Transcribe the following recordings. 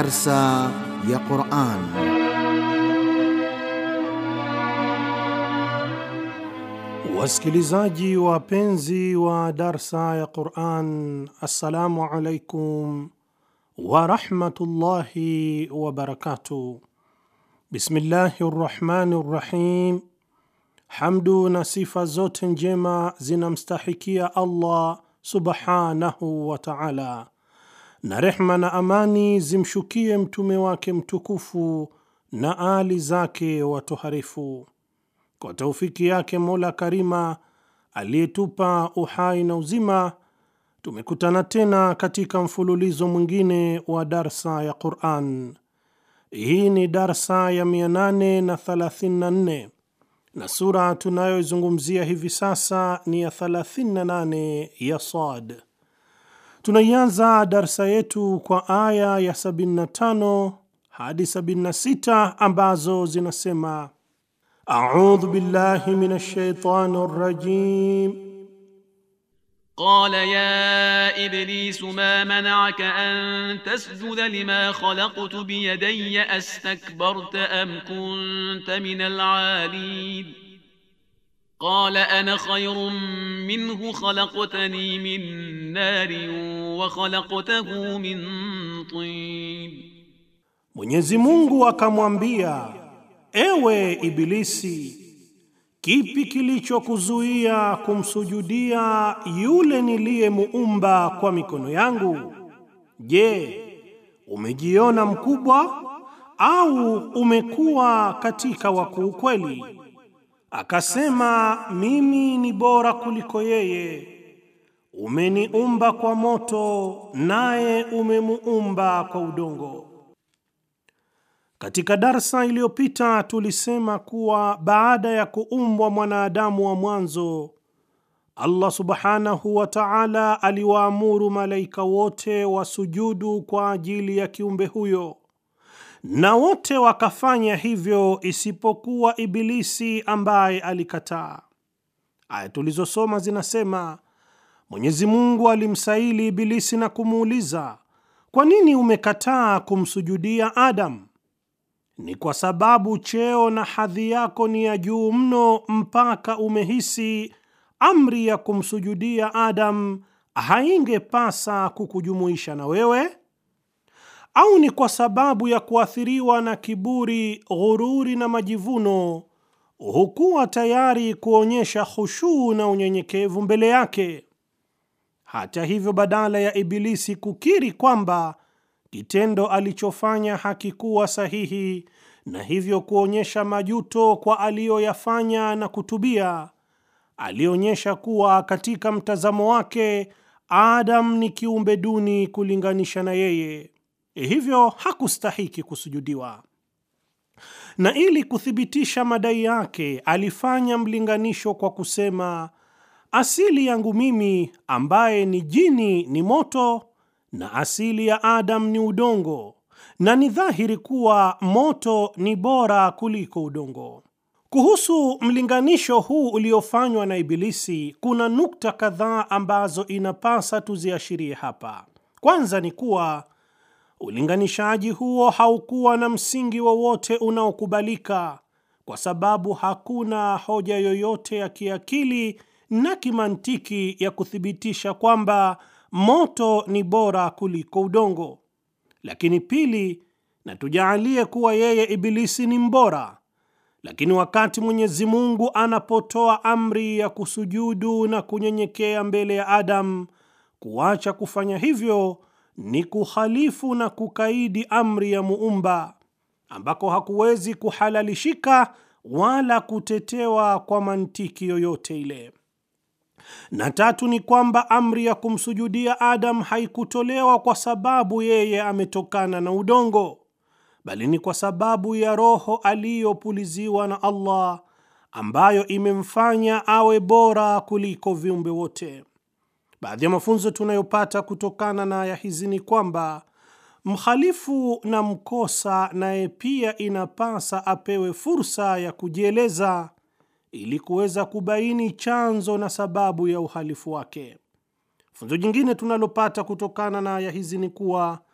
Darsa ya Quran. Wasikilizaji wapenzi wa darsa ya Quran, assalamu alaikum warahmatullahi wabarakatuh. Bismillahi rrahmani rrahim. Hamdu na sifa zote njema zinamstahikia Allah subhanahu wa taala, na rehma na amani zimshukie mtume wake mtukufu na ali zake watoharifu. Kwa taufiki yake Mola Karima aliyetupa uhai na uzima, tumekutana tena katika mfululizo mwingine wa darsa ya Quran. Hii ni darsa ya 834 na sura tunayoizungumzia hivi sasa ni ya 38 ya Sad. Tunaianza darsa yetu kwa aya ya 75 hadi 76 ambazo zinasema: audhu billahi minash shaitani rrajim قال يا إبليس ما منعك أن تسجد لما خلقت بيدي أستكبرت أم كنت من العالين قال أنا خير منه خلقتني من نار وخلقته من طين Mwenyezi Mungu akamwambia, ewe Ibilisi, kipi kilichokuzuia kumsujudia yule niliyemuumba kwa mikono yangu? Je, umejiona mkubwa au umekuwa katika wakuu kweli? Akasema, mimi ni bora kuliko yeye. Umeniumba kwa moto, naye umemuumba kwa udongo. Katika darsa iliyopita tulisema kuwa baada ya kuumbwa mwanadamu wa mwanzo, Allah subhanahu wa ta'ala aliwaamuru malaika wote wasujudu kwa ajili ya kiumbe huyo, na wote wakafanya hivyo isipokuwa Ibilisi ambaye alikataa. Aya tulizosoma zinasema Mwenyezi Mungu alimsaili Ibilisi na kumuuliza, kwa nini umekataa kumsujudia Adam? Ni kwa sababu cheo na hadhi yako ni ya juu mno mpaka umehisi amri ya kumsujudia Adam haingepasa kukujumuisha na wewe? Au ni kwa sababu ya kuathiriwa na kiburi, ghururi na majivuno, hukuwa tayari kuonyesha khushuu na unyenyekevu mbele yake? Hata hivyo, badala ya Ibilisi kukiri kwamba kitendo alichofanya hakikuwa sahihi na hivyo kuonyesha majuto kwa aliyoyafanya na kutubia, alionyesha kuwa katika mtazamo wake Adam ni kiumbe duni kulinganisha na yeye, hivyo hakustahiki kusujudiwa. Na ili kuthibitisha madai yake, alifanya mlinganisho kwa kusema, asili yangu mimi ambaye ni jini ni moto na asili ya Adam ni udongo, na ni dhahiri kuwa moto ni bora kuliko udongo. Kuhusu mlinganisho huu uliofanywa na Ibilisi, kuna nukta kadhaa ambazo inapasa tuziashirie hapa. Kwanza ni kuwa ulinganishaji huo haukuwa na msingi wowote unaokubalika, kwa sababu hakuna hoja yoyote ya kiakili na kimantiki ya kuthibitisha kwamba moto ni bora kuliko udongo. Lakini pili, na tujaalie kuwa yeye Ibilisi ni mbora, lakini wakati Mwenyezi Mungu anapotoa amri ya kusujudu na kunyenyekea mbele ya Adam, kuacha kufanya hivyo ni kuhalifu na kukaidi amri ya Muumba, ambako hakuwezi kuhalalishika wala kutetewa kwa mantiki yoyote ile. Na tatu ni kwamba amri ya kumsujudia Adam haikutolewa kwa sababu yeye ametokana na udongo, bali ni kwa sababu ya roho aliyopuliziwa na Allah ambayo imemfanya awe bora kuliko viumbe wote. Baadhi ya mafunzo tunayopata kutokana na aya hizi ni kwamba mhalifu na mkosa naye pia inapasa apewe fursa ya kujieleza ili kuweza kubaini chanzo na sababu ya uhalifu wake. Funzo jingine tunalopata kutokana na aya hizi ni kuwa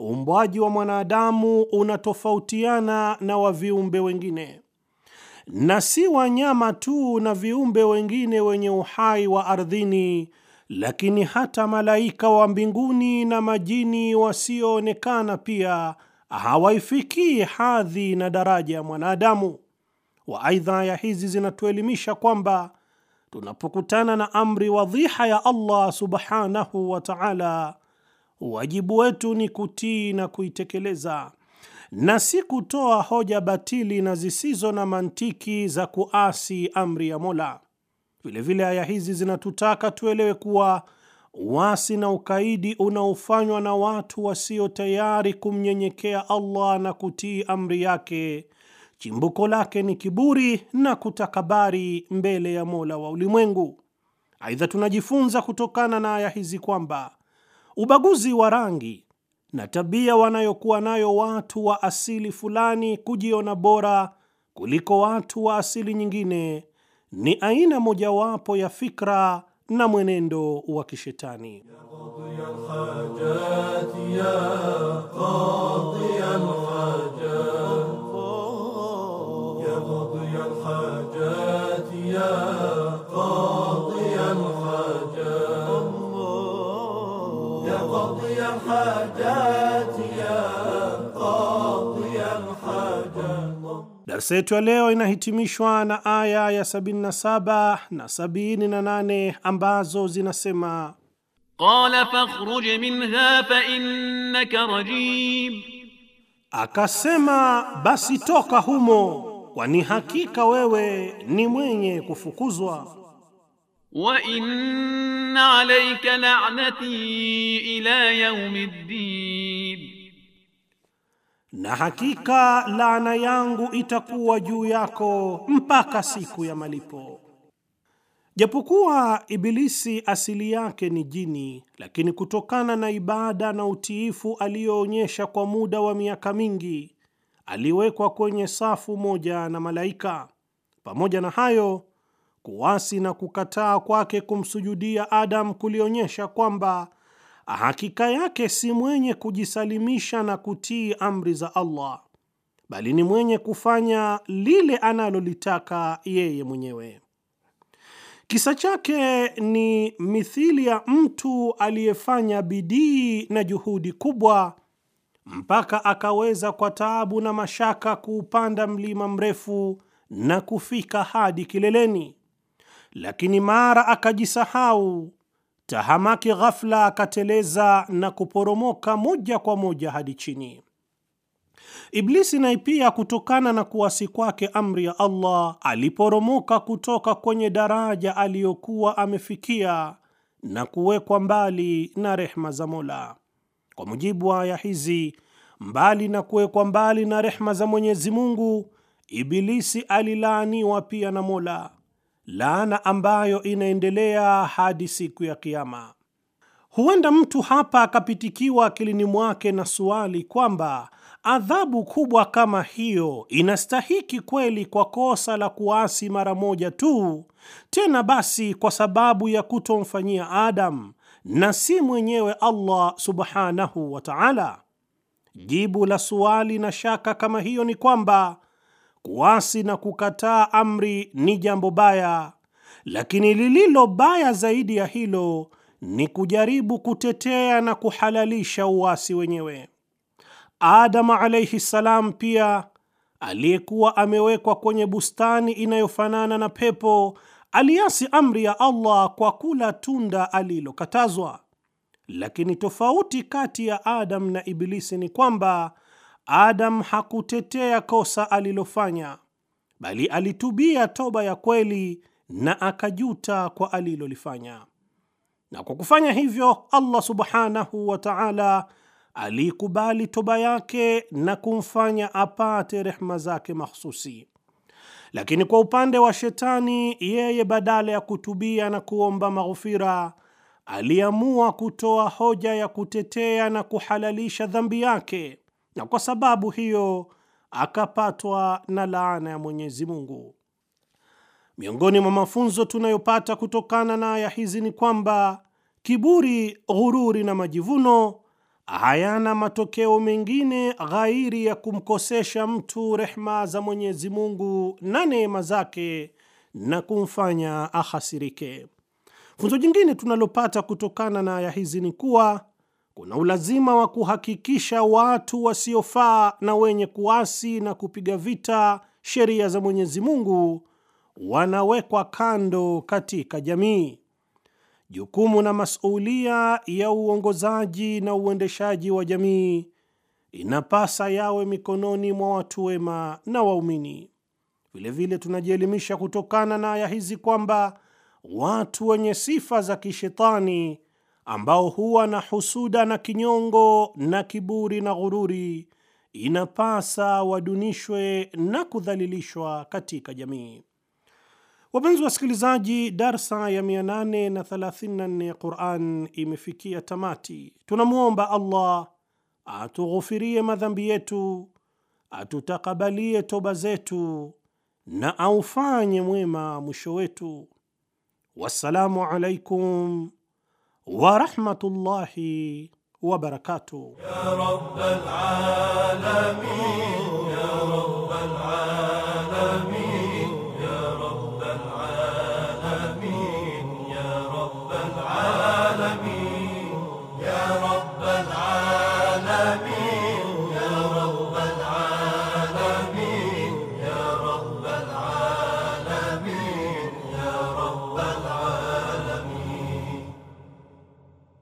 uumbwaji wa mwanadamu unatofautiana na wa viumbe wengine, na si wanyama tu na viumbe wengine wenye uhai wa ardhini, lakini hata malaika wa mbinguni na majini wasioonekana pia hawaifikii hadhi na daraja ya mwanadamu. wa Aidha, aya hizi zinatuelimisha kwamba tunapokutana na amri wadhiha ya Allah subhanahu wa ta'ala, wajibu wetu ni kutii na kuitekeleza na si kutoa hoja batili na zisizo na mantiki za kuasi amri ya Mola. Vilevile aya hizi zinatutaka tuelewe kuwa uasi na ukaidi unaofanywa na watu wasio tayari kumnyenyekea Allah na kutii amri yake chimbuko lake ni kiburi na kutakabari mbele ya Mola wa ulimwengu. Aidha, tunajifunza kutokana na aya hizi kwamba ubaguzi wa rangi na tabia wanayokuwa nayo watu wa asili fulani kujiona bora kuliko watu wa asili nyingine ni aina mojawapo ya fikra na mwenendo wa kishetani. Darsa yetu ya leo inahitimishwa na aya ya 77 na 78 ambazo zinasema Qala fakhruj minha fa innaka rajim, akasema basi toka humo, kwani hakika wewe ni mwenye kufukuzwa. wa inna alayka la'nati ila yawmiddin, na hakika laana yangu itakuwa juu yako mpaka siku ya malipo. Japokuwa Ibilisi asili yake ni jini, lakini kutokana na ibada na utiifu aliyoonyesha kwa muda wa miaka mingi, aliwekwa kwenye safu moja na malaika. Pamoja na hayo, kuasi na kukataa kwake kumsujudia Adam kulionyesha kwamba hakika yake si mwenye kujisalimisha na kutii amri za Allah, bali ni mwenye kufanya lile analolitaka yeye mwenyewe. Kisa chake ni mithili ya mtu aliyefanya bidii na juhudi kubwa mpaka akaweza kwa taabu na mashaka kuupanda mlima mrefu na kufika hadi kileleni, lakini mara akajisahau, tahamaki ghafla, akateleza na kuporomoka moja kwa moja hadi chini. Iblisi naye pia kutokana na kuasi kwake amri ya Allah aliporomoka kutoka kwenye daraja aliyokuwa amefikia na kuwekwa mbali na rehma za Mola. Kwa mujibu wa aya hizi, mbali na kuwekwa mbali na rehma za Mwenyezi Mungu, Ibilisi alilaaniwa pia na Mola, laana ambayo inaendelea hadi siku ya Kiyama. Huenda mtu hapa akapitikiwa akilini mwake na suali kwamba adhabu kubwa kama hiyo inastahiki kweli kwa kosa la kuasi mara moja tu, tena basi kwa sababu ya kutomfanyia Adam na si mwenyewe Allah subhanahu wa ta'ala? Jibu la suali na shaka kama hiyo ni kwamba kuasi na kukataa amri ni jambo baya, lakini lililo baya zaidi ya hilo ni kujaribu kutetea na kuhalalisha uasi wenyewe. Adamu alayhi salam pia aliyekuwa amewekwa kwenye bustani inayofanana na pepo aliasi amri ya Allah kwa kula tunda alilokatazwa. Lakini tofauti kati ya Adam na Ibilisi ni kwamba Adam hakutetea kosa alilofanya, bali alitubia toba ya kweli na akajuta kwa alilolifanya, na kwa kufanya hivyo Allah subhanahu wa ta'ala aliikubali toba yake na kumfanya apate rehma zake mahsusi. Lakini kwa upande wa Shetani, yeye badala ya kutubia na kuomba maghfira, aliamua kutoa hoja ya kutetea na kuhalalisha dhambi yake, na kwa sababu hiyo akapatwa na laana ya Mwenyezi Mungu. Miongoni mwa mafunzo tunayopata kutokana na aya hizi ni kwamba kiburi, ghururi na majivuno hayana matokeo mengine ghairi ya kumkosesha mtu rehma za Mwenyezi Mungu na neema zake na kumfanya ahasirike. Funzo jingine tunalopata kutokana na aya hizi ni kuwa kuna ulazima wa kuhakikisha watu wasiofaa na wenye kuasi na kupiga vita sheria za Mwenyezi Mungu wanawekwa kando katika jamii. Jukumu na masulia ya uongozaji na uendeshaji wa jamii inapasa yawe mikononi mwa watu wema na waumini. Vilevile tunajielimisha kutokana na aya hizi kwamba watu wenye sifa za kishetani ambao huwa na husuda na kinyongo na kiburi na ghururi, inapasa wadunishwe na kudhalilishwa katika jamii. Wapenzi wasikilizaji, darsa ya 834 ya Quran imefikia tamati. Tunamwomba Allah atughufirie madhambi yetu, atutakabalie toba zetu na aufanye mwema mwisho wetu. Wassalamu alaikum warahmatullahi wabarakatuh. يا رب العالمين